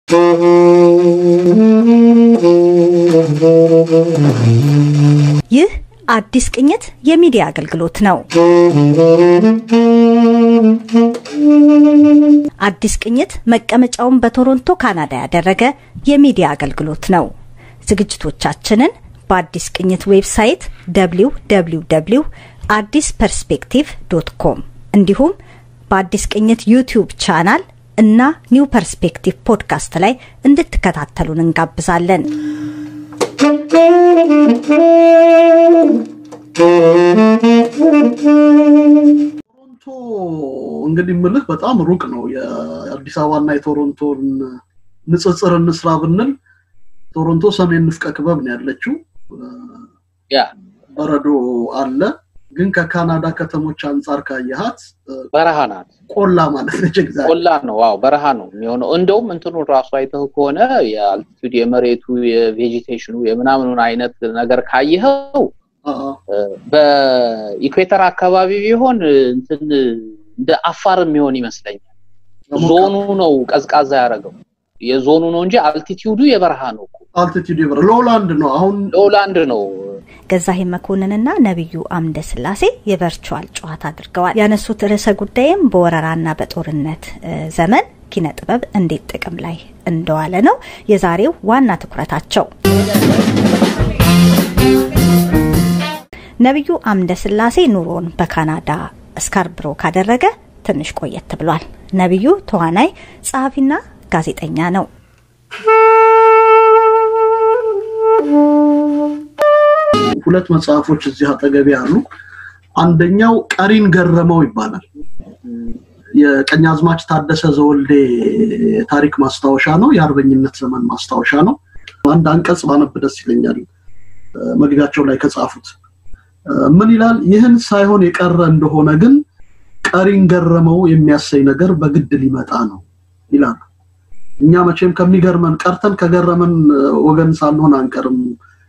ይህ አዲስ ቅኝት የሚዲያ አገልግሎት ነው። አዲስ ቅኝት መቀመጫውን በቶሮንቶ ካናዳ ያደረገ የሚዲያ አገልግሎት ነው። ዝግጅቶቻችንን በአዲስ ቅኝት ዌብሳይት ደብሊው ደብሊው ደብሊው አዲስ ፐርስፔክቲቭ ዶት ኮም እንዲሁም በአዲስ ቅኝት ዩቲዩብ ቻናል እና ኒው ፐርስፔክቲቭ ፖድካስት ላይ እንድትከታተሉን እንጋብዛለን። ቶሮንቶ እንግዲህ ምልህ በጣም ሩቅ ነው። የአዲስ አበባና የቶሮንቶን ንጽጽር እንስራ ብንል ቶሮንቶ ሰሜን ንፍቀ ክበብ ነው ያለችው። ያ በረዶ አለ። ግን ከካናዳ ከተሞች አንጻር ካየሃት በረሃ ናት። ቆላ ማለት ነች። ኤግዛክት ቆላ ነው። ዋው በረሃ ነው የሚሆነው። እንደውም እንትኑ ራሱ አይተህ ከሆነ የአልቲቱድ የመሬቱ የቬጂቴሽኑ የምናምኑን አይነት ነገር ካየኸው በኢኩዌተር አካባቢ ቢሆን እንትን እንደ አፋር የሚሆን ይመስለኛል። ዞኑ ነው ቀዝቃዛ ያደረገው የዞኑ ነው እንጂ አልቲቲዩዱ የበረሃ ነው እኮ። አልቲቲዩድ ይበረ ሎላንድ ነው። አሁን ሎላንድ ነው። ገዛሄ መኮንንና ነቢዩ አምደ ስላሴ የቨርቹዋል ጨዋታ አድርገዋል። ያነሱት ርዕሰ ጉዳይም በወረራና በጦርነት ዘመን ኪነ ጥበብ እንዴት ጥቅም ላይ እንደዋለ ነው የዛሬው ዋና ትኩረታቸው። ነቢዩ አምደ ስላሴ ኑሮን በካናዳ ስካርብሮ ካደረገ ትንሽ ቆየት ብሏል። ነቢዩ ተዋናይ፣ ጸሐፊና ጋዜጠኛ ነው። ሁለት መጽሐፎች እዚህ አጠገቤ አሉ። አንደኛው ቀሪን ገረመው ይባላል። የቀኛዝማች ታደሰ ዘወልዴ ታሪክ ማስታወሻ ነው። የአርበኝነት ዘመን ማስታወሻ ነው። አንድ አንቀጽ ባነብ ደስ ይለኛል። መግቢያቸው ላይ ከጻፉት ምን ይላል? ይህን ሳይሆን የቀረ እንደሆነ ግን ቀሪን ገረመው የሚያሰኝ ነገር በግድ ሊመጣ ነው ይላሉ። እኛ መቼም ከሚገርመን ቀርተን ከገረመን ወገን ሳንሆን አንቀርም።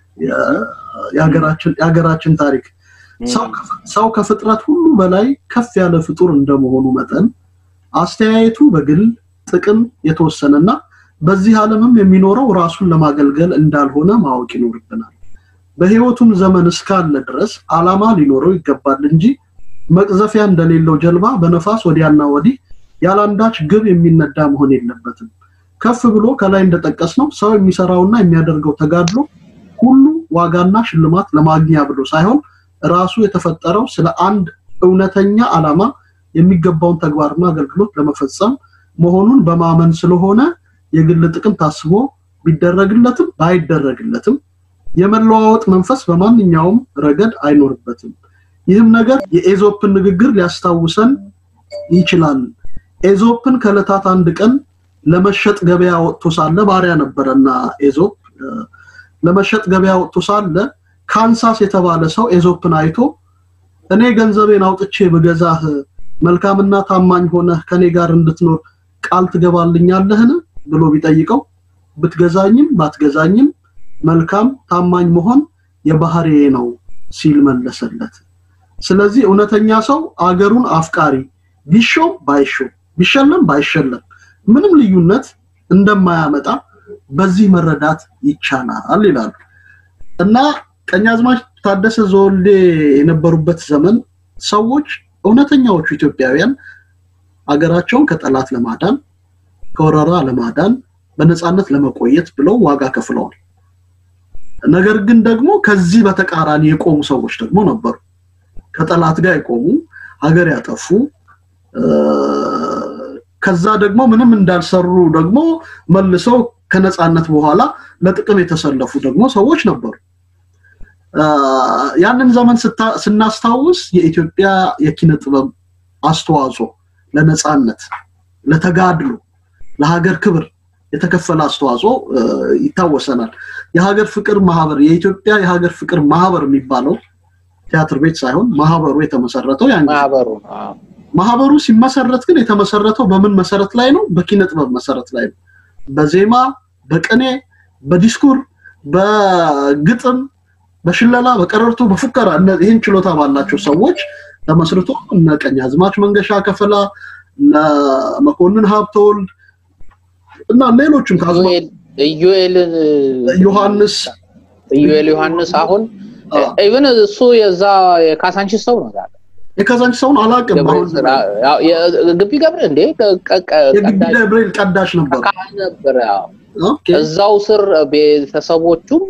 የሀገራችን ታሪክ ሰው ከፍጥረት ሁሉ በላይ ከፍ ያለ ፍጡር እንደመሆኑ መጠን አስተያየቱ በግል ጥቅም የተወሰነና በዚህ ዓለምም የሚኖረው ራሱን ለማገልገል እንዳልሆነ ማወቅ ይኖርብናል። በህይወቱም ዘመን እስካለ ድረስ አላማ ሊኖረው ይገባል እንጂ መቅዘፊያ እንደሌለው ጀልባ በነፋስ ወዲያና ወዲህ ያላንዳች ግብ የሚነዳ መሆን የለበትም። ከፍ ብሎ ከላይ እንደጠቀስ ነው ሰው የሚሰራውና የሚያደርገው ተጋድሎ ሁሉ ዋጋና ሽልማት ለማግኛ ብሎ ሳይሆን ራሱ የተፈጠረው ስለ አንድ እውነተኛ ዓላማ የሚገባውን ተግባርና አገልግሎት ለመፈጸም መሆኑን በማመን ስለሆነ የግል ጥቅም ታስቦ ቢደረግለትም ባይደረግለትም የመለዋወጥ መንፈስ በማንኛውም ረገድ አይኖርበትም። ይህም ነገር የኤዞፕን ንግግር ሊያስታውሰን ይችላል። ኤዞፕን ከዕለታት አንድ ቀን ለመሸጥ ገበያ ወጥቶ ሳለ ባሪያ ነበረና ኤዞፕ ለመሸጥ ገበያ ወጥቶ ሳለ ካንሳስ የተባለ ሰው ኤዞፕን አይቶ እኔ ገንዘቤን አውጥቼ ብገዛህ መልካምና ታማኝ ሆነህ ከኔ ጋር እንድትኖር ቃል ትገባልኛለህን ብሎ ቢጠይቀው ብትገዛኝም ባትገዛኝም መልካም ታማኝ መሆን የባህሪዬ ነው ሲል መለሰለት። ስለዚህ እውነተኛ ሰው አገሩን አፍቃሪ ቢሾም ባይሾም ቢሸለም ባይሸለም ምንም ልዩነት እንደማያመጣ በዚህ መረዳት ይቻላል ይላሉ እና ቀኛዝማች ታደሰ ዘወልዴ የነበሩበት ዘመን ሰዎች እውነተኛዎቹ ኢትዮጵያውያን አገራቸውን ከጠላት ለማዳን ከወረራ ለማዳን በነፃነት ለመቆየት ብለው ዋጋ ከፍለዋል። ነገር ግን ደግሞ ከዚህ በተቃራኒ የቆሙ ሰዎች ደግሞ ነበሩ። ከጠላት ጋር የቆሙ ሀገር ያጠፉ ከዛ ደግሞ ምንም እንዳልሰሩ ደግሞ መልሰው ከነፃነት በኋላ ለጥቅም የተሰለፉ ደግሞ ሰዎች ነበሩ። ያንን ዘመን ስናስታውስ የኢትዮጵያ የኪነ ጥበብ አስተዋጽኦ ለነፃነት፣ ለተጋድሎ፣ ለሀገር ክብር የተከፈለ አስተዋጽኦ ይታወሰናል። የሀገር ፍቅር ማህበር የኢትዮጵያ የሀገር ፍቅር ማህበር የሚባለው ቲያትር ቤት ሳይሆን ማህበሩ የተመሰረተው ያን ማህበሩ ማህበሩ ሲመሰረት ግን የተመሰረተው በምን መሰረት ላይ ነው? በኪነ ጥበብ መሰረት ላይ ነው። በዜማ፣ በቅኔ፣ በዲስኩር፣ በግጥም፣ በሽለላ፣ በቀረርቶ፣ በፉከራ ይህን ችሎታ ባላቸው ሰዎች ተመስርቶ እነ ቀኛዝማች መንገሻ ከፈላ፣ እነ መኮንን ሀብተወልድ እና ሌሎችም ከአዝማ ኢዩኤል ዮሐንስ ኢዩኤል ዮሐንስ አሁን ኢቭን እሱ የዛ የካሳንቺስ ሰው ነው ዛሬ የካዛንቺስ ሰውን አላውቅም። አሁን ግቢ ገብረ እንዴ የግቢ ገብርኤል ቀዳሽ ነበር ካህን ነበር። ያው ኦኬ እዛው ስር ቤተሰቦቹም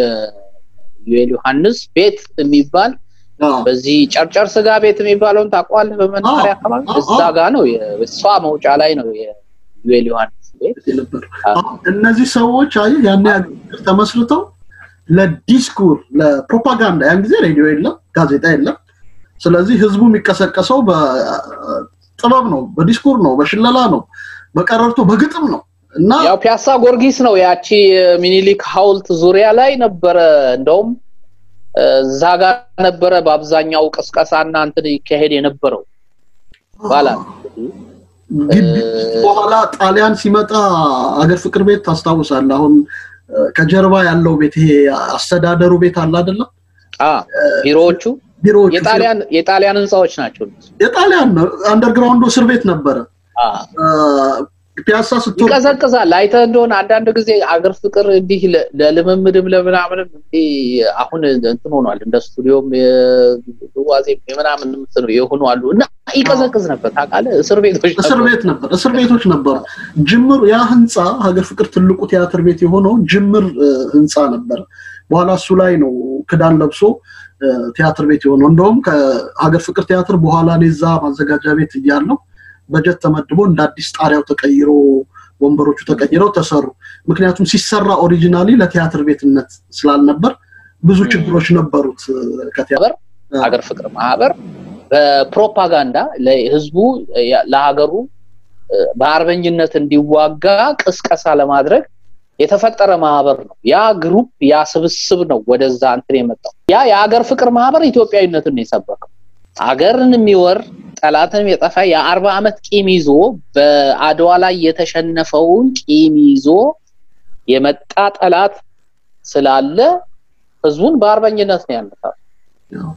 የዩኤል ዮሐንስ ቤት የሚባል አዎ በዚህ ጨርጨር ስጋ ቤት የሚባለውን ታውቀዋለህ? በመናኸሪያ አዎ፣ አካባቢ አዎ፣ እዛ ጋ ነው የ- እሷ መውጫ ላይ ነው የዩኤል ዮሐንስ ቤት። ነበር። እነዚህ ሰዎች አየህ ያኔ ሀገር ተመስርተው ለዲስኩር ለፕሮፓጋንዳ ያን ጊዜ ሬዲዮ የለም፣ ጋዜጣ የለም። ስለዚህ ህዝቡ የሚቀሰቀሰው በጥበብ ነው፣ በዲስኩር ነው፣ በሽለላ ነው፣ በቀረርቶ በግጥም ነው እና ያው ፒያሳ ጊዮርጊስ ነው ያቺ ሚኒሊክ ሐውልት ዙሪያ ላይ ነበረ። እንደውም እዛ ጋር ነበረ በአብዛኛው ቅስቀሳና እንትን ይካሄድ የነበረው ይባላል። ግቢ በኋላ ጣሊያን ሲመጣ አገር ፍቅር ቤት ታስታውሳለህ? አሁን ከጀርባ ያለው ቤት ይሄ አስተዳደሩ ቤት አለ አይደለም? አ ቢሮዎቹ ቢሮዎቹ የጣሊያን የጣሊያን ህንፃዎች ናቸው። እነሱ። የጣሊያን አንደርግራውንዱ እስር ቤት ነበረ። አ ፒያሳ ስትወርድ ይቀዘቅዛል። አይተህ እንደሆነ አንዳንድ ጊዜ አገር ፍቅር እንዲህ ለ- ለልምምድም ለምናምንም እንዲህ አሁን እንትን ሆኗል። እንደ ስቱዲዮም የዋዜ የምናምን እንትን የሆኑ አሉ እና ይቀዘቅዝ ነበር ታውቃለህ። እስር ቤቶች እስር ነበሩ። ቤት ነበር፣ እስር ቤቶች ነበሩ። ጅምር ያ ህንፃ ሀገር ፍቅር ትልቁ ቲያትር ቤት የሆነው ጅምር እ, ህንፃ ነበር። በኋላ እሱ ላይ ነው ክዳን ለብሶ እ, ቲያትር ቤት የሆነው። እንደውም ከሀገር ፍቅር ቲያትር በኋላ እኔ እዛ ማዘጋጃ ቤት እያለሁ በጀት ተመድቦ እንደ አዲስ ጣሪያው ተቀይሮ ወንበሮቹ ተቀይረው ተሰሩ። ምክንያቱም ሲሰራ ኦሪጂናሊ ለቲያትር ቤትነት ስላልነበር ብዙ ም። ችግሮች ነበሩት እ, ከቲያትር ሀገር ፍቅር ማህበር በፕሮፓጋንዳ ለህዝቡ ያ- ለሀገሩ እ፣ በአርበኝነት እንዲዋጋ ቅስቀሳ ለማድረግ የተፈጠረ ማህበር ነው። ያ ግሩፕ ያ ስብስብ ነው ወደዛ እንትን የመጣው። ያ የሀገር ፍቅር ማህበር ኢትዮጵያዊነትን ነው የሰበከው። ሀገርን የሚወር ጠላትን የጠፋ የአርባ ዓመት ቂም ይዞ በአድዋ ላይ የተሸነፈውን ቂም ይዞ የመጣ ጠላት ስላለ ህዝቡን በአርበኝነት ነው ያነሳው። ያው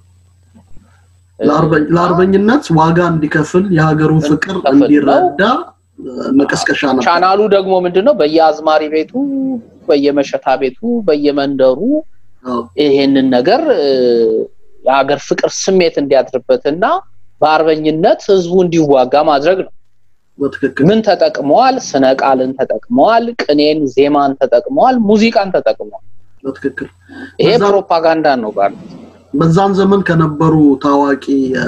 ለአርበ- ለአርበኝነት ዋጋ እንዲከፍል የሀገሩን ፍቅር እንዲከፍል እንዲረዳ እ፣ መቀስቀሻ ነበር። ቻናሉ ደግሞ ምንድነው በየአዝማሪ ቤቱ በየመሸታ ቤቱ በየመንደሩ አዎ፣ ይሄንን ነገር እ፣ የሀገር ፍቅር ስሜት እንዲያድርበትና በአርበኝነት ህዝቡ እንዲዋጋ ማድረግ ነው። በትክክል ምን ተጠቅመዋል? ስነ ቃልን ተጠቅመዋል፣ ቅኔን፣ ዜማን ተጠቅመዋል፣ ሙዚቃን ተጠቅመዋል። በትክክል ይሄ በዛ- ፕሮፓጋንዳ ነው ባል በዛን ዘመን ከነበሩ ታዋቂ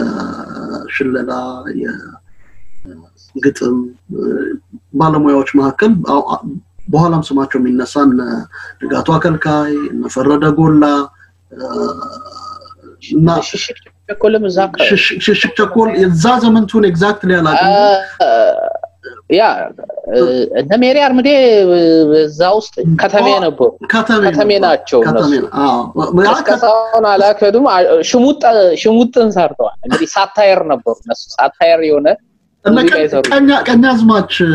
የሽለላ የግጥም እ፣ ባለሙያዎች መካከል አው- አ- በኋላም ስማቸው የሚነሳ እነ ንጋቱ አከልካይ እነ ፈረደ ጎላ እ፣ እና ሽሽግ ቸኮልም እዛ አካባቢ ሽሽ- ሽሽግ ቸኮል የዛ ዘመን ትሁን ኤግዛክትሊ አላውቅም። ያ እ፣ እነ ሜሪ አርምዴ እዛ ውስጥ ከተሜ ነበሩ። ከተሜ ከተሜ ነበር። ናቸው ከተሜ እነሱ። ነው። አዎ። ያ ከ- ቅስቀሳውን አላከዱም። አ- ሽሙጥ ሽሙጥን ሰርተዋል። እንግዲህ ሳታየር ነበሩ እነሱ ሳታየር የሆነ እነ ሙዚቃ ቀ- የሰሩ ቀኛ- ቀኛዝማች እ፣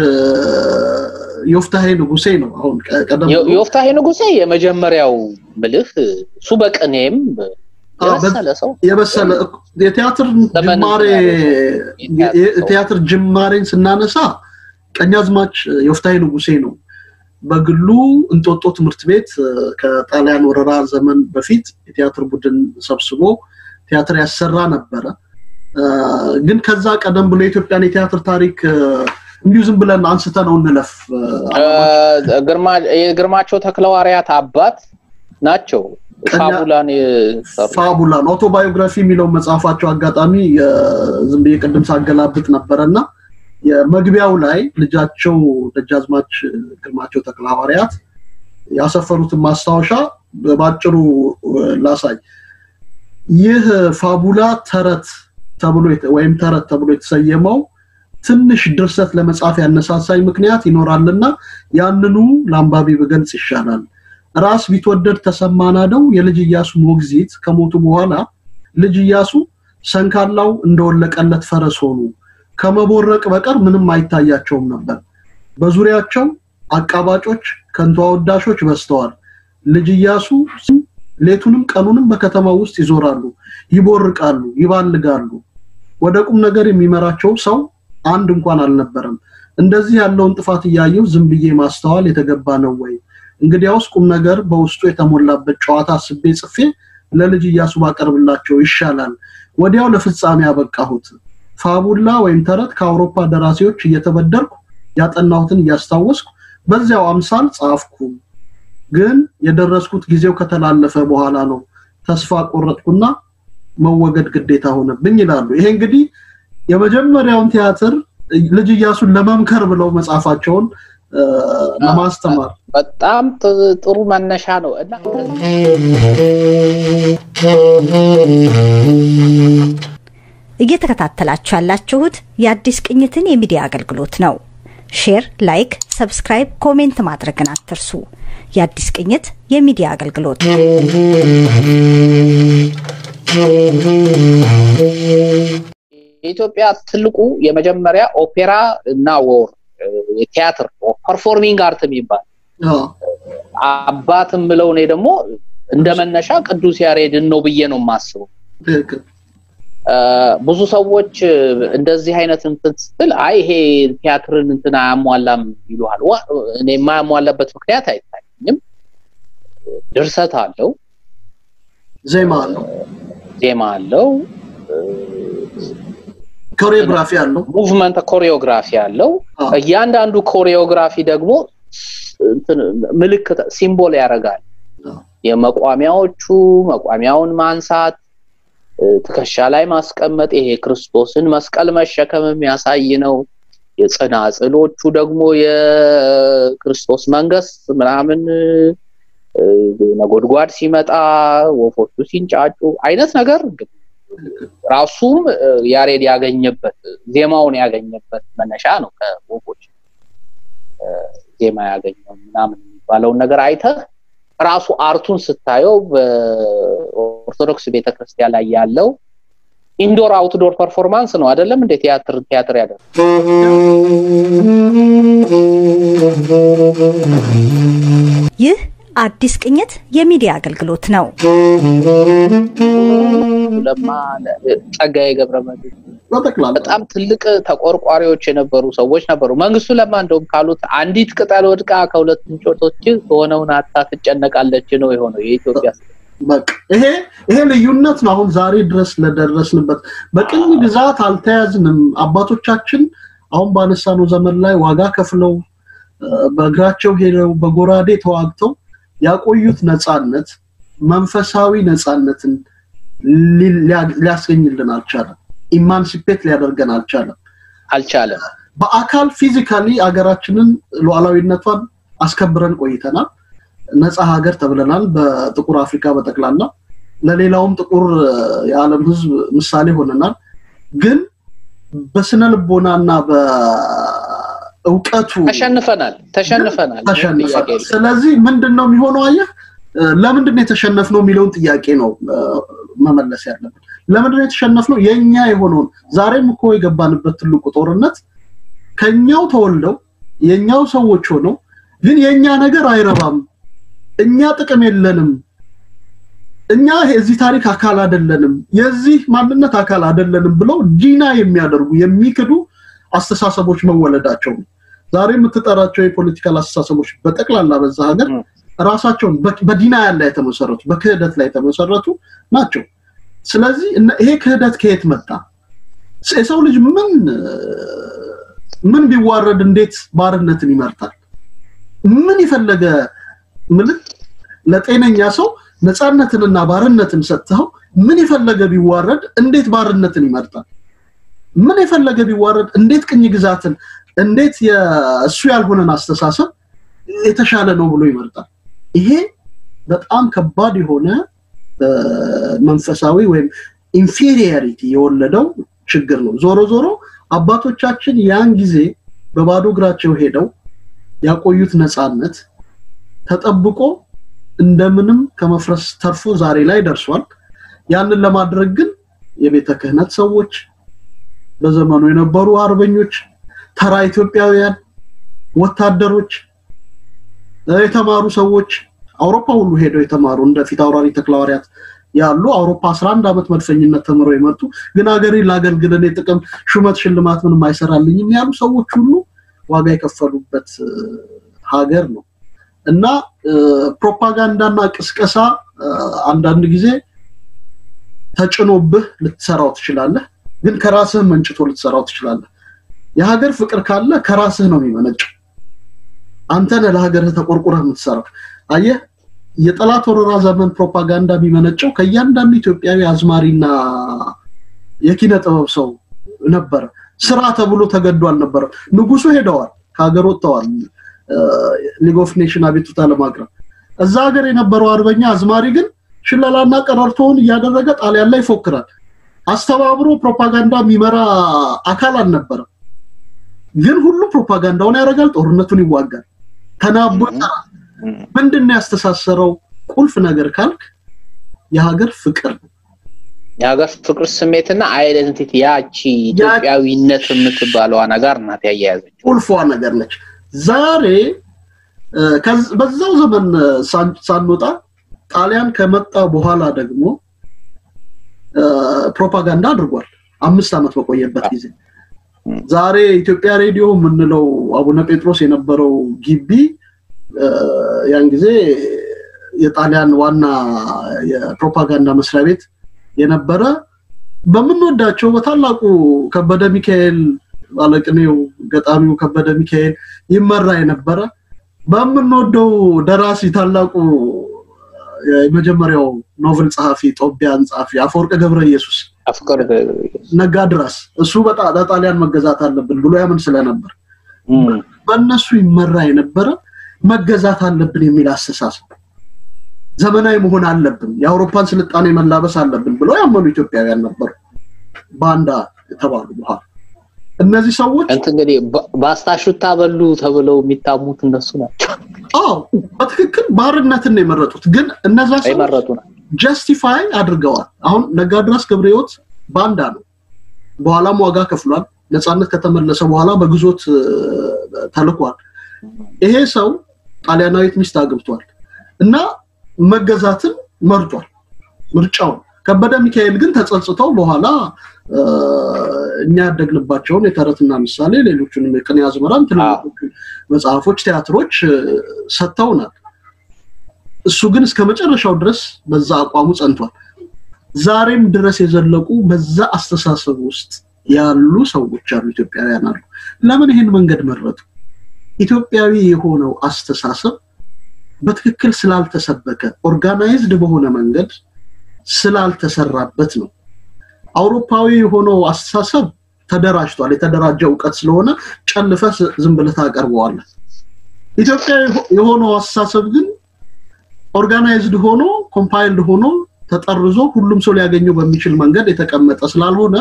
ዮፍታሄ ንጉሴ ነው። አሁን ቀ- ቀደም የ- ብሎ የወፍታሄ ንጉሴ የመጀመሪያው ምልህ እሱ በቅኔም አዎ፣ የበሰለ ሰው የበሰለ የቲያትር ዘመን ጅማሬ የቲያትር የ- ሰው። የቲያትር ጅማሬን ስናነሳ ቀኛዝማች ዮፍታሄ ንጉሴ ነው። በግሉ እንጦጦ ትምህርት ቤት እ፣ ከጣሊያን ወረራ ዘመን በፊት የቲያትር ቡድን ሰብስቦ ቲያትር ያሰራ ነበረ። እ፣ ግን ከዛ ቀደም ብሎ የኢትዮጵያን የቲያትር ታሪክ እ፣ እንዲሁ ዝም ብለን አንስተ ነው እንለፍ እ፣ እ፣ ግርማ- የግርማቸው ተክለዋርያት አባት ናቸው። ቀኛ- ፋቡላን የሰሩ ፋቡላን ኦቶባዮግራፊ የሚለው መጽሐፋቸው አጋጣሚ የ- ዝም ብዬ ቅድም ሳገላብጥ ነበረ እና የመግቢያው ላይ ልጃቸው ደጃዝማች ግርማቸው ተክለ ሐዋርያት ያሰፈሩትን ማስታወሻ በባጭሩ እ፣ ላሳይ። ይህ ፋቡላ ተረት ተብሎ የተ- ወይም ተረት ተብሎ የተሰየመው ትንሽ ድርሰት ለመጻፍ ያነሳሳኝ ምክንያት ይኖራልና ያንኑ ለአንባቢ ብገልጽ ይሻላል። ራስ ቢትወደድ ተሰማ ናደው የልጅ ኢያሱ ሞግዚት ከሞቱ በኋላ ልጅ ኢያሱ ሰንካላው እንደወለቀለት ፈረስ ሆኑ። ከመቦረቅ በቀር ምንም አይታያቸውም ነበር። በዙሪያቸው አቃባጮች፣ ከንቱ አወዳሾች በዝተዋል። ልጅ ኢያሱ ሌቱንም ቀኑንም በከተማው ውስጥ ይዞራሉ፣ ይቦርቃሉ፣ ይባልጋሉ። ወደ ቁም ነገር የሚመራቸው ሰው አንድ እንኳን አልነበረም። እንደዚህ ያለውን ጥፋት እያየሁ ዝም ብዬ ማስተዋል የተገባ ነው ወይ? እንግዲያውስ ቁም ነገር በውስጡ የተሞላበት ጨዋታ አስቤ ጽፌ ለልጅ እያሱ ባቀርብላቸው ይሻላል። ወዲያው ለፍጻሜ ያበቃሁት ፋቡላ ወይም ተረት ከአውሮፓ ደራሲዎች እየተበደርኩ ያጠናሁትን እያስታወስኩ በዚያው አምሳል ጻፍኩ። ግን የደረስኩት ጊዜው ከተላለፈ በኋላ ነው። ተስፋ ቆረጥኩና መወገድ ግዴታ ሆነብኝ ይላሉ። ይሄ እንግዲህ የመጀመሪያውን ቲያትር ልጅ እያሱን ለመምከር ብለው መጽሐፋቸውን ለማስተማር በጣም ጥሩ መነሻ ነው እና እየተከታተላችሁ ያላችሁት የአዲስ ቅኝትን የሚዲያ አገልግሎት ነው። ሼር፣ ላይክ፣ ሰብስክራይብ፣ ኮሜንት ማድረግን አትርሱ። የአዲስ ቅኝት የሚዲያ አገልግሎት የኢትዮጵያ ትልቁ የመጀመሪያ ኦፔራ እና ወር የቲያትር ፐርፎርሚንግ አርት የሚባል አባት ምለው እኔ ደግሞ እንደ መነሻ ቅዱስ ያሬድን ነው ብዬ ነው የማስበው። ብዙ ሰዎች እንደዚህ አይነት እንትን ስትል አይ ይሄ ቲያትርን እንትን አያሟላም ይሉሃል። እኔ የማያሟላበት ምክንያት አይታየኝም። ድርሰት አለው፣ ዜማ አለው፣ ዜማ አለው፣ ኮሪዮግራፊ አለው፣ ሙቭመንት ኮሪዮግራፊ አለው። እያንዳንዱ ኮሪዮግራፊ ደግሞ ምልክት ሲምቦል ያደርጋል። የመቋሚያዎቹ መቋሚያውን ማንሳት ትከሻ ላይ ማስቀመጥ ይሄ ክርስቶስን መስቀል መሸከም የሚያሳይ ነው። የጽናጽሎቹ ደግሞ የክርስቶስ መንግስት ምናምን ነጎድጓድ ሲመጣ ወፎቹ ሲንጫጩ አይነት ነገር ራሱም ያሬድ ያገኘበት ዜማውን ያገኘበት መነሻ ነው። ከወፎች ዜማ ያገኘው ምናምን የሚባለውን ነገር አይተህ ራሱ አርቱን ስታየው በኦርቶዶክስ ቤተክርስቲያን ላይ ያለው ኢንዶር አውትዶር ፐርፎርማንስ ነው አይደለም እንዴ? ቲያትር ቲያትር ያደርግ ይህ አዲስ ቅኝት የሚዲያ አገልግሎት ነው። ለማ ጸጋዬ ገብረመድህን በጣም ትልቅ ተቆርቋሪዎች የነበሩ ሰዎች ነበሩ። መንግስቱ ለማ እንደውም ካሉት አንዲት ቅጠል ወድቃ ከሁለት እንጮቶች ከሆነውን አታ ትጨነቃለች ነው የሆነው የኢትዮጵያ በቃ ይሄ ይሄ ልዩነት ነው። አሁን ዛሬ ድረስ ለደረስንበት በቅኝ ግዛት አልተያዝንም። አባቶቻችን አሁን ባነሳነው ዘመን ላይ ዋጋ ከፍለው በእግራቸው ሄደው በጎራዴ ተዋግተው ያቆዩት ነፃነት መንፈሳዊ ነፃነትን ሊያስገኝልን አልቻለም። ኢማንሲፔት ሊያደርገን አልቻለም አልቻለም። በአካል ፊዚካሊ አገራችንን ሉዓላዊነቷን አስከብረን ቆይተናል። ነፃ ሀገር ተብለናል። በጥቁር አፍሪካ በጠቅላላ ለሌላውም ጥቁር የዓለም ሕዝብ ምሳሌ ሆነናል። ግን በስነ ልቦናና በእውቀቱ ተሸንፈናል ተሸንፈናል ተሸንፈናል። ስለዚህ ምንድን ነው የሚሆነው? አየህ ለምንድን ነው የተሸነፍነው የሚለውን ጥያቄ ነው መመለስ ያለብን። ለምንድን ነው የተሸነፍነው? የኛ የሆነውን ዛሬም እኮ የገባንበት ትልቁ ጦርነት ከኛው ተወልደው የኛው ሰዎች ሆነው ግን የኛ ነገር አይረባም፣ እኛ ጥቅም የለንም፣ እኛ የዚህ ታሪክ አካል አይደለንም፣ የዚህ ማንነት አካል አይደለንም ብለው ዲና የሚያደርጉ የሚክዱ አስተሳሰቦች መወለዳቸው ነው። ዛሬ የምትጠራቸው የፖለቲካል አስተሳሰቦች በጠቅላላ በዛ ሀገር ራሳቸውን በዲና ያለ የተመሰረቱ በክህደት ላይ የተመሰረቱ ናቸው። ስለዚህ ይሄ ክህደት ከየት መጣ? የሰው ልጅ ምን ምን ቢዋረድ እንዴት ባርነትን ይመርጣል? ምን የፈለገ ምልክ ለጤነኛ ሰው ነፃነትንና ባርነትን ሰጥተው ምን የፈለገ ቢዋረድ እንዴት ባርነትን ይመርጣል? ምን የፈለገ ቢዋረድ እንዴት ቅኝ ግዛትን እንዴት የእሱ ያልሆነን አስተሳሰብ የተሻለ ነው ብሎ ይመርጣል? ይሄ በጣም ከባድ የሆነ መንፈሳዊ ወይም ኢንፌሪየሪቲ የወለደው ችግር ነው። ዞሮ ዞሮ አባቶቻችን ያን ጊዜ በባዶ እግራቸው ሄደው ያቆዩት ነፃነት ተጠብቆ እንደምንም ከመፍረስ ተርፎ ዛሬ ላይ ደርሷል። ያንን ለማድረግ ግን የቤተ ክህነት ሰዎች፣ በዘመኑ የነበሩ አርበኞች፣ ተራ ኢትዮጵያውያን፣ ወታደሮች፣ የተማሩ ሰዎች አውሮፓ ሁሉ ሄደው የተማሩ እንደ ፊት አውራሪ ተክለሐዋርያት ያሉ አውሮፓ 11 ዓመት መድፈኝነት ተምረው የመጡ ግን ሀገሬ ላገልግል እኔ ጥቅም ሹመት ሽልማት ምንም አይሰራልኝም ያሉ ሰዎች ሁሉ ዋጋ የከፈሉበት ሀገር ነው እና ፕሮፓጋንዳና ቅስቀሳ አንዳንድ ጊዜ ተጭኖብህ ልትሰራው ትችላለህ፣ ግን ከራስህ መንጭቶ ልትሰራው ትችላለህ። የሀገር ፍቅር ካለ ከራስህ ነው የሚመነጨው። አንተ ነህ ለሀገርህ ተቆርቁረህ የምትሰራው። አየህ፣ የጠላት ወረራ ዘመን ፕሮፓጋንዳ የሚመነጨው ከእያንዳንዱ ኢትዮጵያዊ አዝማሪና የኪነ ጥበብ ሰው ነበረ። ስራ ተብሎ ተገዶ አልነበረም። ንጉሱ ሄደዋል፣ ከሀገር ወጥተዋል፣ ሊግ ኦፍ ኔሽን አቤቱታ ለማቅረብ እዛ ሀገር የነበረው አርበኛ አዝማሪ ግን ሽለላና ቀረርቶውን እያደረገ ጣሊያን ላይ ይፎክራል። አስተባብሮ ፕሮፓጋንዳ የሚመራ አካል አልነበረም። ግን ሁሉ ፕሮፓጋንዳውን ያደርጋል፣ ጦርነቱን ይዋጋል፣ ተናቦ ይጠራል። ምንድን ነው ያስተሳሰረው ቁልፍ ነገር ካልክ የሀገር ፍቅር ነው። የሀገር ፍቅር ስሜትና አይደንቲቲ ያቺ ኢትዮጵያዊነት የምትባለዋ ነገር ናት ያያያዘች ቁልፏ ነገር ነች። ዛሬ በዛው ዘመን ሳንወጣ ጣሊያን ከመጣ በኋላ ደግሞ ፕሮፓጋንዳ አድርጓል። አምስት ዓመት በቆየበት ጊዜ ዛሬ ኢትዮጵያ ሬዲዮ የምንለው አቡነ ጴጥሮስ የነበረው ግቢ ያን ጊዜ የጣሊያን ዋና የፕሮፓጋንዳ መስሪያ ቤት የነበረ በምንወዳቸው በታላቁ ከበደ ሚካኤል ባለቅኔው ገጣሚው ከበደ ሚካኤል ይመራ የነበረ በምንወደው ደራሲ ታላቁ የመጀመሪያው ኖቨል ጸሐፊ ጦቢያን ጸሐፊ አፈወርቅ ገብረ ኢየሱስ ነጋ ድረስ እሱ ለጣሊያን መገዛት አለብን ብሎ ያምን ስለነበር በእነሱ ይመራ የነበረ መገዛት አለብን የሚል አስተሳሰብ ዘመናዊ መሆን አለብን፣ የአውሮፓን ስልጣኔ መላበስ አለብን ብለው ያመኑ ኢትዮጵያውያን ነበሩ። ባንዳ የተባሉ በኋላ እነዚህ ሰዎች እንትን እንግዲህ በአስታሹታ በሉ ተብለው የሚታሙት እነሱ ናቸው። አዎ በትክክል ባርነትን ነው የመረጡት። ግን እነዛ ሰዎች ጀስቲፋይ አድርገዋል። አሁን ነጋድራስ ገብረ ሕይወት ባንዳ ነው፣ በኋላም ዋጋ ከፍሏል። ነፃነት ከተመለሰ በኋላ በግዞት ተልኳል። ይሄ ሰው ጣሊያናዊት ሚስት አግብቷል እና መገዛትን መርጧል ምርጫውን። ከበደ ሚካኤል ግን ተጸጽተው በኋላ እኛ ያደግንባቸውን የተረትና ምሳሌ ሌሎቹንም የቅኔ አዝመራን ትልልቆቹ መጽሐፎች፣ ቲያትሮች ሰጥተውናል። እሱ ግን እስከ መጨረሻው ድረስ በዛ አቋሙ ጸንቷል። ዛሬም ድረስ የዘለቁ በዛ አስተሳሰብ ውስጥ ያሉ ሰዎች አሉ፣ ኢትዮጵያውያን አሉ። ለምን ይህን መንገድ መረጡ? ኢትዮጵያዊ የሆነው አስተሳሰብ በትክክል ስላልተሰበከ ኦርጋናይዝድ በሆነ መንገድ ስላልተሰራበት ነው። አውሮፓዊ የሆነው አስተሳሰብ ተደራጅቷል። የተደራጀ እውቀት ስለሆነ ጨልፈ ዝም ብለህ ታቀርበዋለህ። ኢትዮጵያ የሆነው አስተሳሰብ ግን ኦርጋናይዝድ ሆኖ ኮምፓይልድ ሆኖ ተጠርዞ ሁሉም ሰው ሊያገኘው በሚችል መንገድ የተቀመጠ ስላልሆነ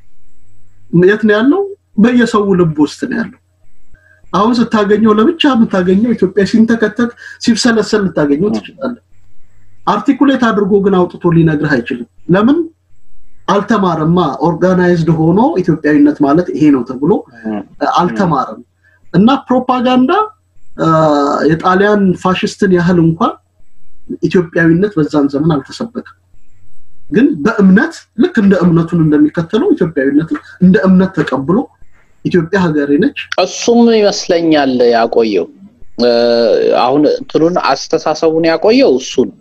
የት ነው ያለው? በየሰው ልብ ውስጥ ነው ያለው። አሁን ስታገኘው ለብቻ የምታገኘው ኢትዮጵያ ሲንተከተክ ሲብሰለሰል ልታገኘው ትችላለህ። አርቲኩሌት አድርጎ ግን አውጥቶ ሊነግርህ አይችልም። ለምን? አልተማረማ። ኦርጋናይዝድ ሆኖ ኢትዮጵያዊነት ማለት ይሄ ነው ተብሎ አልተማረም። እና ፕሮፓጋንዳ የጣሊያን ፋሽስትን ያህል እንኳን ኢትዮጵያዊነት በዛን ዘመን አልተሰበከም። ግን በእምነት ልክ እንደ እምነቱን እንደሚከተለው ኢትዮጵያዊነትን እንደ እምነት ተቀብሎ ኢትዮጵያ ሀገሬ ነች። እሱም ይመስለኛል ያቆየው አሁን እንትኑን አስተሳሰቡን ያቆየው እሱ ነው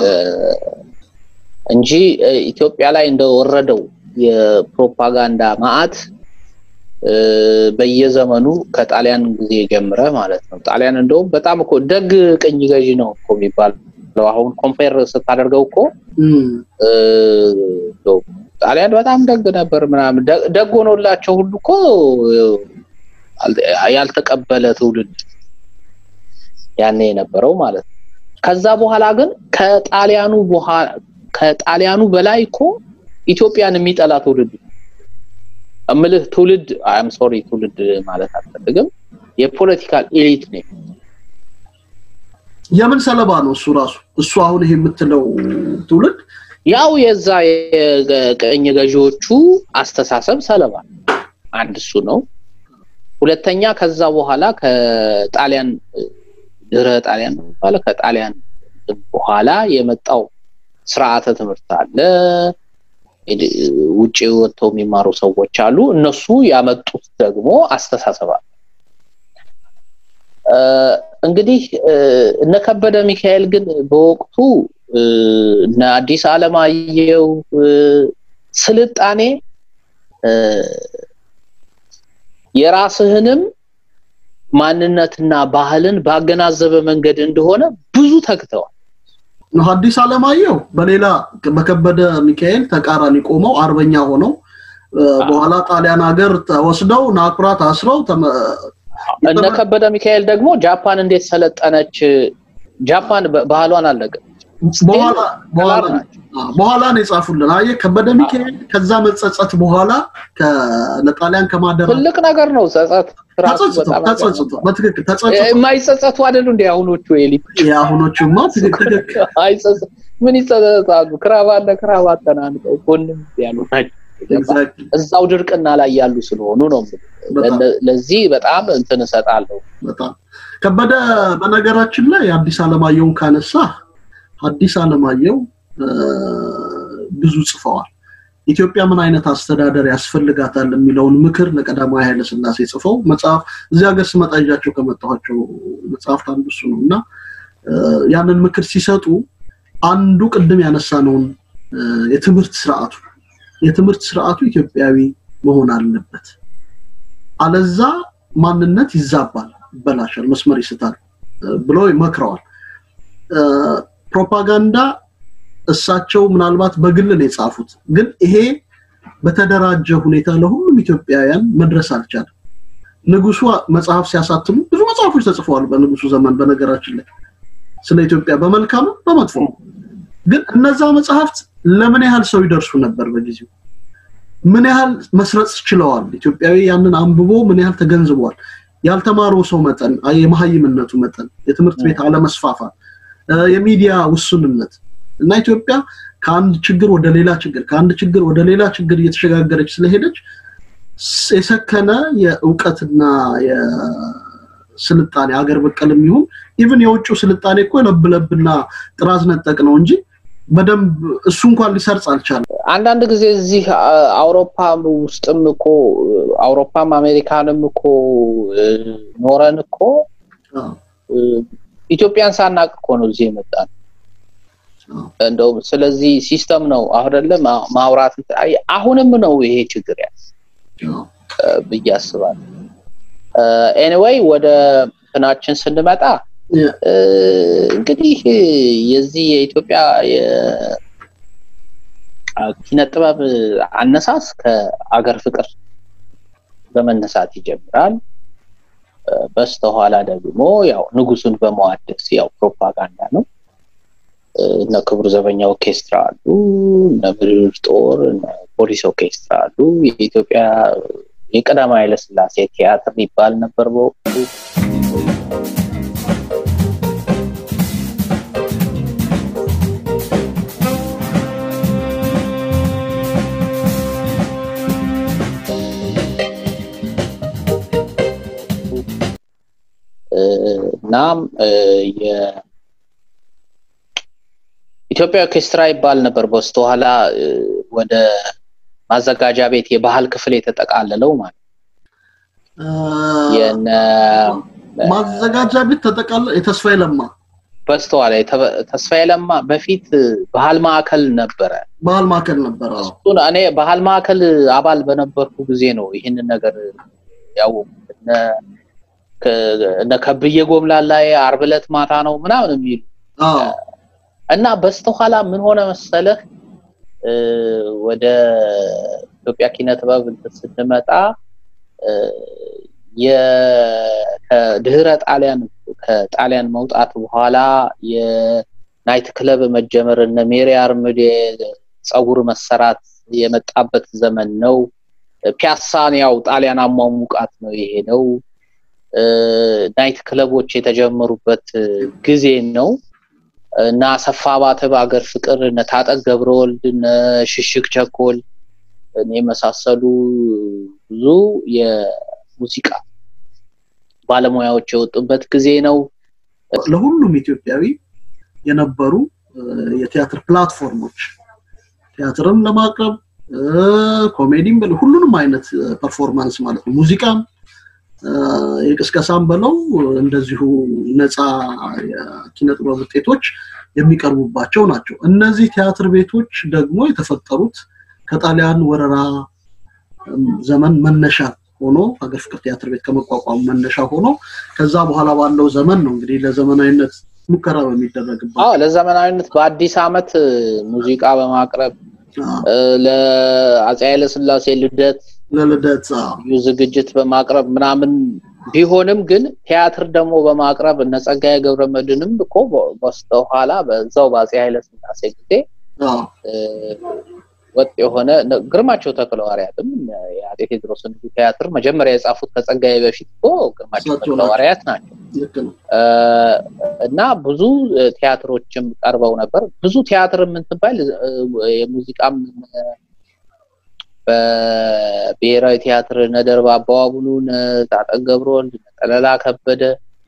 እንጂ ኢትዮጵያ ላይ እንደወረደው የፕሮፓጋንዳ ማዕት በየዘመኑ ከጣሊያን ጊዜ ጀምረ ማለት ነው። ጣሊያን እንደውም በጣም እኮ ደግ ቅኝ ገዢ ነው እኮ የሚባለው። አሁን ኮምፔር ስታደርገው እኮ ጣሊያን በጣም ደግ ነበር ምናምን ደግ ሆኖላቸው ሁሉ እኮ ያልተቀበለ ትውልድ ያኔ የነበረው ማለት ነው። ከዛ በኋላ ግን ከጣሊያኑ በኋላ ከጣሊያኑ በላይ እኮ ኢትዮጵያን የሚጠላ ትውልድ እምልህ ትውልድ አይም ሶሪ ትውልድ ማለት አልፈልግም። የፖለቲካል ኤሊት ነው። የምን ሰለባ ነው እሱ ራሱ? እሱ አሁን ይሄ የምትለው ትውልድ ያው የዛ የቀኝ ገዢዎቹ አስተሳሰብ ሰለባ አንድ እሱ ነው። ሁለተኛ ከዛ በኋላ ከጣሊያን ድህረ ጣሊያን ነው የሚባለው ከጣሊያን በኋላ የመጣው ስርዓተ ትምህርት አለ። ውጭ ወጥተው የሚማሩ ሰዎች አሉ። እነሱ ያመጡት ደግሞ አስተሳሰብ አለ። እንግዲህ እነ ከበደ ሚካኤል ግን በወቅቱ እነ አዲስ አለማየሁ ስልጣኔ የራስህንም ማንነትና ባህልን ባገናዘበ መንገድ እንደሆነ ብዙ ተግተዋል። ሐዲስ አለማየሁ በሌላ በከበደ ሚካኤል ተቃራኒ ቆመው አርበኛ ሆነው በኋላ ጣሊያን ሀገር ተወስደው ናኩራ ታስረው እነ ከበደ ሚካኤል ደግሞ ጃፓን እንዴት ሰለጠነች፣ ጃፓን ባህሏን አለቀ በኋላ ነው የጻፉልን። አየህ ከበደ ሚካኤል ከዛ መጸጸት በኋላ ለጣሊያን ከማደራ ትልቅ ነገር ነው ጸጸት። ተጸጽቶ በትክክል ተጸጽቶ የማይጸጸቱ አይደሉ እንደ አሁኖቹ ኤሊ የአሁኖቹማ ትክክል ምን ይጸጸታሉ? ክራባት ለክራባት ተናንቀው ጎንም ያሉ ናቸው። እዛው ድርቅና ላይ ያሉ ስለሆኑ ነው። ለዚህ በጣም እንትን እሰጣለሁ። በጣም ከበደ በነገራችን ላይ አዲስ አለማየሁን ካነሳ አዲስ አለማየሁ ብዙ ጽፈዋል። ኢትዮጵያ ምን አይነት አስተዳደር ያስፈልጋታል የሚለውን ምክር ለቀዳማዊ ኃይለ ሥላሴ ጽፈው መጽሐፍ እዚህ ሀገር ስመጣ ይዣቸው ከመጣኋቸው መጽሐፍት አንዱ እሱ ነው እና ያንን ምክር ሲሰጡ አንዱ ቅድም ያነሳነውን የትምህርት ስርዓቱ የትምህርት ስርዓቱ ኢትዮጵያዊ መሆን አለበት፣ አለዛ ማንነት ይዛባል፣ ይበላሻል፣ መስመር ይስታል ብለው ይመክረዋል። ፕሮፓጋንዳ እሳቸው ምናልባት በግል ነው የጻፉት፣ ግን ይሄ በተደራጀ ሁኔታ ለሁሉም ኢትዮጵያውያን መድረስ አልቻለም። ንጉሱ መጽሐፍ ሲያሳትሙ ብዙ መጽሐፎች ተጽፈዋል በንጉሱ ዘመን። በነገራችን ላይ ስለ ኢትዮጵያ በመልካምም በመጥፎ ግን እነዛ መጽሐፍት ለምን ያህል ሰው ይደርሱ ነበር በጊዜው? ምን ያህል መስረጽ ችለዋል? ኢትዮጵያዊ ያንን አንብቦ ምን ያህል ተገንዝቧል? ያልተማረው ሰው መጠን፣ የመሀይምነቱ መጠን፣ የትምህርት ቤት አለመስፋፋት፣ የሚዲያ ውሱንነት እና ኢትዮጵያ ከአንድ ችግር ወደ ሌላ ችግር ከአንድ ችግር ወደ ሌላ ችግር እየተሸጋገረች ስለሄደች የሰከነ የእውቀትና የስልጣኔ ሀገር በቀል የሚሆን ኢቭን የውጭው ስልጣኔ እኮ ለብለብና ጥራዝ ነጠቅ ነው እንጂ በደንብ እሱ እንኳን ሊሰርጽ አልቻለም። አንዳንድ ጊዜ እዚህ አውሮፓ ውስጥም እኮ አውሮፓም አሜሪካንም እኮ ኖረን እኮ ኢትዮጵያን ሳናቅ እኮ ነው እዚህ የመጣ ነው። እንደውም ስለዚህ ሲስተም ነው አይደለ ማውራት አሁንም ነው ይሄ ችግር ያ ብዬ አስባለሁ። ኤኒዌይ ወደ እንትናችን ስንመጣ እንግዲህ የዚህ የኢትዮጵያ ኪነ ጥበብ አነሳስ ከአገር ፍቅር በመነሳት ይጀምራል። በስተኋላ ደግሞ ያው ንጉሱን በመዋደስ ያው ፕሮፓጋንዳ ነው። እነ ክቡር ዘበኛ ኦርኬስትራ አሉ፣ እነ ምድር ጦር፣ እነ ፖሊስ ኦርኬስትራ አሉ። የኢትዮጵያ የቀዳማዊ ኃይለሥላሴ ቲያትር ይባል ነበር በወቅቱ። እናም የኢትዮጵያ ኦርኬስትራ ይባል ነበር በስተኋላ ወደ ማዘጋጃ ቤት የባህል ክፍል የተጠቃለለው ማለት የነ ማዘጋጃ ቤት ተጠቃለ የተስፋዬ ለማ በስተኋላ ተስፋዬ ለማ በፊት ባህል ማዕከል ነበረ። ባህል ማዕከል ነበረ። እሱን እኔ ባህል ማዕከል አባል በነበርኩ ጊዜ ነው ይህንን ነገር ያወቁት። እነ ከብዬ ጎምላላ ላይ ዓርብ ዕለት ማታ ነው ምናምን የሚሉ እና በስተኋላ ምን ሆነ መሰለህ ወደ ኢትዮጵያ ኪነ ጥበብ ስንመጣ ከድህረ ጣሊያን ከጣሊያን መውጣት በኋላ የናይት ክለብ መጀመር እነ ሜሪ አርምዴ ጸጉር መሰራት የመጣበት ዘመን ነው። ፒያሳን ያው ጣሊያን አሟሙቃት ነው የሄደው። ናይት ክለቦች የተጀመሩበት ጊዜ ነው እና አሰፋ ባተ በአገር ፍቅር እነ ታጠቅ ገብረወልድ እነ ሽሽግ ቸኮል የመሳሰሉ ብዙ የሙዚቃ ባለሙያዎች የወጡበት ጊዜ ነው። ለሁሉም ኢትዮጵያዊ የነበሩ የቲያትር ፕላትፎርሞች ቲያትርም ለማቅረብ ኮሜዲም ሁሉንም አይነት ፐርፎርማንስ ማለት ነው ሙዚቃም የቅስቀሳም በለው እንደዚሁ ነፃ የኪነ ጥበብ ውጤቶች የሚቀርቡባቸው ናቸው። እነዚህ ቲያትር ቤቶች ደግሞ የተፈጠሩት ከጣሊያን ወረራ ዘመን መነሻ ሆኖ ሀገር ፍቅር ቲያትር ቤት ከመቋቋሙ መነሻ ሆኖ ከዛ በኋላ ባለው ዘመን ነው እንግዲህ ለዘመናዊነት ሙከራ በሚደረግበት ለዘመናዊነት በአዲስ ዓመት ሙዚቃ በማቅረብ ለአፄ ኃይለስላሴ ልደት ለልደት ዝግጅት በማቅረብ ምናምን ቢሆንም ግን ቲያትር ደግሞ በማቅረብ እነ ጸጋዬ ገብረመድህንም እኮ በስተኋላ በዛው በአፄ ኃይለስላሴ ጊዜ ወጥ የሆነ ግርማቸው ተክለሐዋርያትም የአፄ ቴዎድሮስን ቲያትር መጀመሪያ የጻፉት ከጸጋዬ በፊት እኮ ግርማቸው ተክለሐዋርያት ናቸው እና ብዙ ቲያትሮችም ቀርበው ነበር። ብዙ ቲያትር የምንትባል የሙዚቃም በብሔራዊ ቲያትር ነደርባ አባዋቡሉ፣ ጣጠን ገብረወልድ፣ ጠለላ ከበደ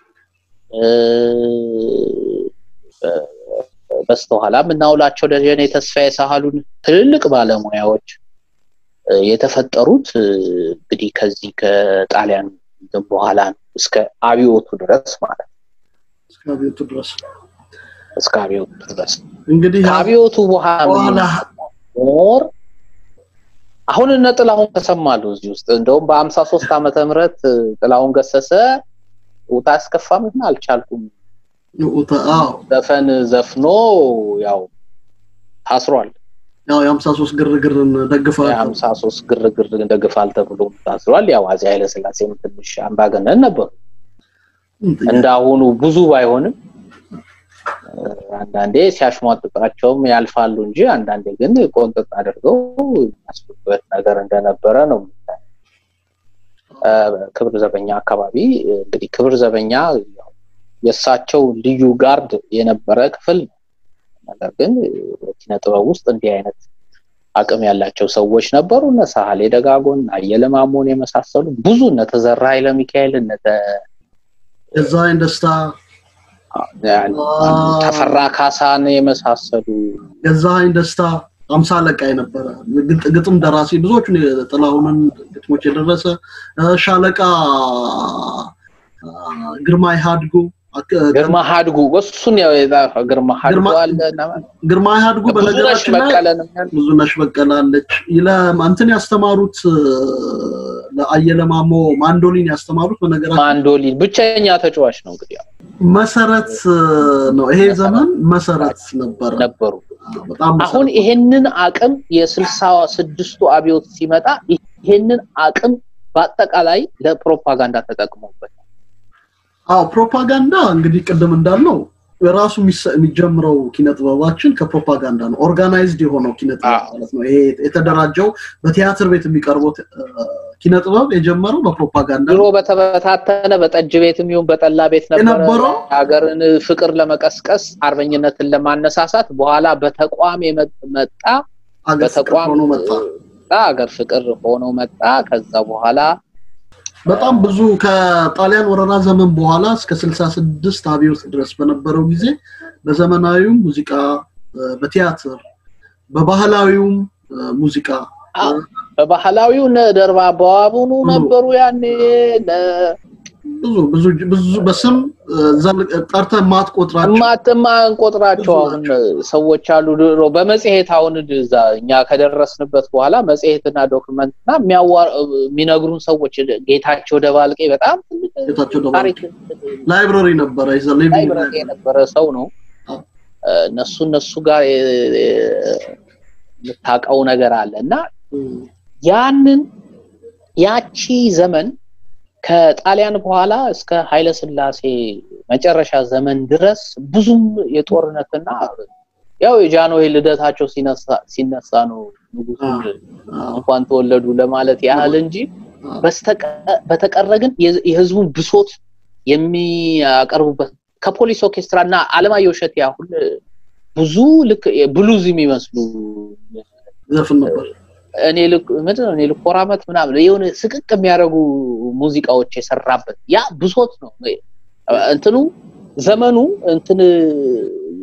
በስተኋላ የምናውላቸው ደጀኔ ተስፋዬ ሳህሉን ትልልቅ ባለሙያዎች የተፈጠሩት እንግዲህ ከዚህ ከጣሊያን በኋላ እስከ አብዮቱ ድረስ ማለት እስከ አብዮቱ ድረስ እስከ አብዮቱ ድረስ እንግዲህ ከአብዮቱ በኋላ ሞር አሁን እነ ጥላሁን ተሰማሉ እዚህ ውስጥ እንደውም በአምሳ ሶስት ዓመተ ምህረት ጥላሁን ገሰሰ ውጣ አስከፋምና አልቻልኩም ዘፈን ዘፍኖ ያው ታስሯል። ያው የሀምሳ ሶስት ግርግርን ደግፋል የሀምሳ ሶስት ግርግር ደግፋል ተብሎ ታስሯል። ያው አፄ ኃይለስላሴም ትንሽ አምባገነን ነበሩ። እንዳሁኑ ብዙ ባይሆንም አንዳንዴ ሲያሽሟጥጣቸውም ያልፋሉ እንጂ አንዳንዴ ግን ቆንጥጥ አድርገው የሚያስቡበት ነገር እንደነበረ ነው። ክብር ዘበኛ አካባቢ እንግዲህ ክብር ዘበኛ የእሳቸው ልዩ ጋርድ የነበረ ክፍል ነው። ነገር ግን ኪነ ጥበብ ውስጥ እንዲህ አይነት አቅም ያላቸው ሰዎች ነበሩ። እነ ሳህሌ ደጋጎን፣ አየለ ማሞን የመሳሰሉ ብዙ እነ ተዘራ ኃይለ ሚካኤል፣ እነ ገዛኸኝ ደስታ፣ ተፈራ ካሳን የመሳሰሉ ገዛኸኝ ደስታ አምሳ አለቃ የነበረ ግጥም ደራሲ ብዙዎቹን ጥላሁንን ግጥሞች የደረሰ ሻለቃ ግርማ ሃድጉ ግርማ ሀድጉ እሱን ግርማ ሀድጉ አለ ግርማ ሀድጉ በነገራችን ላይ ብዙነሽ በቀለ አለች እንትን ያስተማሩት ለአየለ ማሞ ማንዶሊን ያስተማሩት በነገራችን ማንዶሊን ብቸኛ ተጫዋች ነው እንግዲህ መሰረት ነው ይሄ ዘመን መሰረት ነበረ ነበሩ አሁን ይሄንን አቅም የስልሳ ስድስቱ አብዮት ሲመጣ ይሄንን አቅም በአጠቃላይ ለፕሮፓጋንዳ ተጠቅሞበታል አዎ ፕሮፓጋንዳ እንግዲህ ቅድም እንዳልነው ራሱ የሚጀምረው ኪነ ጥበባችን ከፕሮፓጋንዳ ነው። ኦርጋናይዝድ የሆነው ኪነ ጥበብ ማለት ነው። ይሄ የተደራጀው በቲያትር ቤት የሚቀርበው ኪነ ጥበብ የጀመረው በፕሮፓጋንዳ ድሮ በተበታተነ በጠጅ ቤትም ይሁን በጠላ ቤት ነበረ ሀገርን ፍቅር ለመቀስቀስ አርበኝነትን ለማነሳሳት በኋላ በተቋም መጣ በተቋም መጣ ሀገር ፍቅር ሆኖ መጣ ከዛ በኋላ በጣም ብዙ ከጣሊያን ወረራ ዘመን በኋላ እስከ 66 አብዮት ድረስ በነበረው ጊዜ በዘመናዊው ሙዚቃ በቲያትር በባህላዊውም ሙዚቃ በባህላዊው ደርባ በዋቡኑ ነበሩ ያኔ ብዙ ብዙ ብዙ በስም ጠርተህ ማትቆጥራቸው ማትማንቆጥራቸው አሁን ሰዎች አሉ ድሮ በመጽሔት አሁን እዛ እኛ ከደረስንበት በኋላ መጽሔትና ዶክመንትና የሚነግሩን ሰዎች ጌታቸው ደባልቄ በጣም ታሪክ ላይብረሪ ነበረ ላይብረሪ የነበረ ሰው ነው እነሱ እነሱ ጋር የምታውቀው ነገር አለ እና ያንን ያቺ ዘመን ከጣሊያን በኋላ እስከ ኃይለ ስላሴ መጨረሻ ዘመን ድረስ ብዙም የጦርነትና ያው የጃንሆይ ልደታቸው ሲነሳ ነው ንጉሱ እንኳን ተወለዱ ለማለት ያህል እንጂ በተቀረ ግን የህዝቡን ብሶት የሚያቀርቡበት ከፖሊስ ኦርኬስትራ እና አለማየሁ እሸቴ አሁን ብዙ ልክ ብሉዝ የሚመስሉ ዘፍን ነበር እኔ ምንድን ነው እኔ ልኮራመት ምናምን የሆነ ስቅቅ የሚያደርጉ ሙዚቃዎች የሰራበት ያ ብሶት ነው እንትኑ ዘመኑ እንትን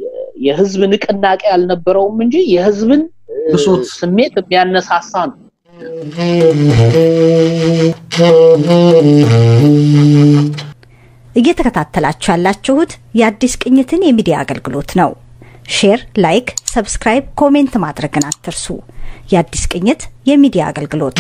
የህዝብ ንቅናቄ አልነበረውም እንጂ የህዝብን ስሜት የሚያነሳሳ ነው እየተከታተላችሁ ያላችሁት የአዲስ ቅኝትን የሚዲያ አገልግሎት ነው። ሼር፣ ላይክ፣ ሰብስክራይብ፣ ኮሜንት ማድረግን አትርሱ። የአዲስ ቅኝት የሚዲያ አገልግሎት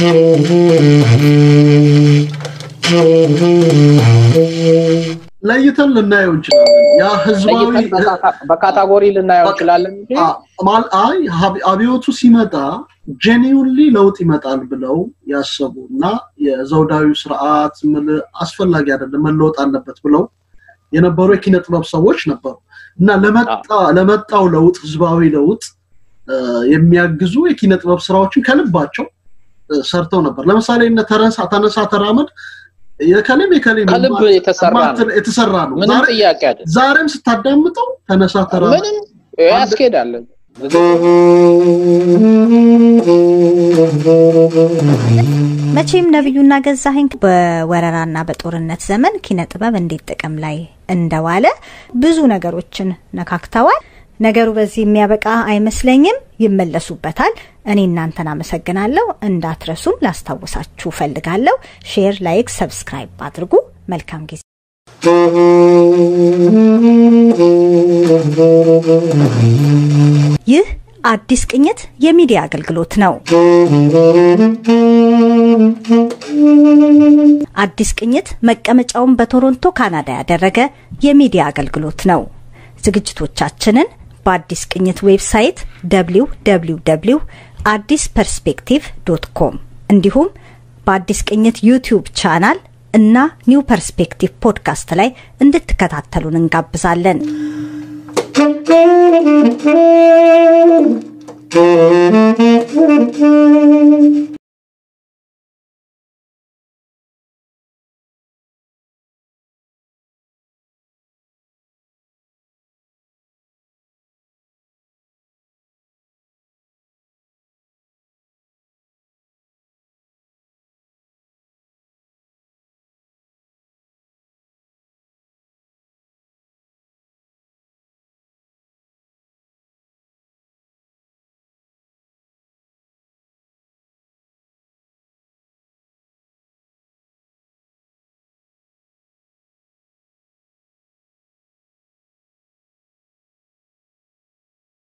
ለይተን ልናየው እንችላለን። ያ ህዝባዊ በካታጎሪ ልናየው እንችላለን እንጂ አይ አብዮቱ ሲመጣ ጄኒውንሊ ለውጥ ይመጣል ብለው ያሰቡ እና የዘውዳዊ ስርዓት ምል አስፈላጊ አይደለም መለወጥ አለበት ብለው የነበሩ የኪነ ጥበብ ሰዎች ነበሩ እና ለመጣው ለውጥ ህዝባዊ ለውጥ የሚያግዙ የኪነ ጥበብ ስራዎችን ከልባቸው ሰርተው ነበር። ለምሳሌ እነ ተነሳ ተራመድ የከሌም የከሌም ከልብ የተሰራ ነው የተሰራ ነው። ምንም ጥያቄ አይደለም። ዛሬም ስታዳምጠው ተነሳ ተራመድ ምንም ያስኬዳል። መቼም ነብዩና ገዛኸኝ በወረራና በጦርነት ዘመን ኪነ ጥበብ እንዴት ጥቅም ላይ እንደዋለ ብዙ ነገሮችን ነካክተዋል። ነገሩ በዚህ የሚያበቃ አይመስለኝም። ይመለሱበታል። እኔ እናንተን አመሰግናለሁ። እንዳትረሱም ላስታውሳችሁ ፈልጋለሁ። ሼር፣ ላይክ፣ ሰብስክራይብ አድርጉ። መልካም ጊዜ። ይህ አዲስ ቅኝት የሚዲያ አገልግሎት ነው። አዲስ ቅኝት መቀመጫውን በቶሮንቶ ካናዳ ያደረገ የሚዲያ አገልግሎት ነው። ዝግጅቶቻችንን በአዲስ ቅኝት ዌብሳይት www አዲስ ፐርስፔክቲቭ ዶት ኮም እንዲሁም በአዲስ ቅኝት ዩቲዩብ ቻናል እና ኒው ፐርስፔክቲቭ ፖድካስት ላይ እንድትከታተሉን እንጋብዛለን።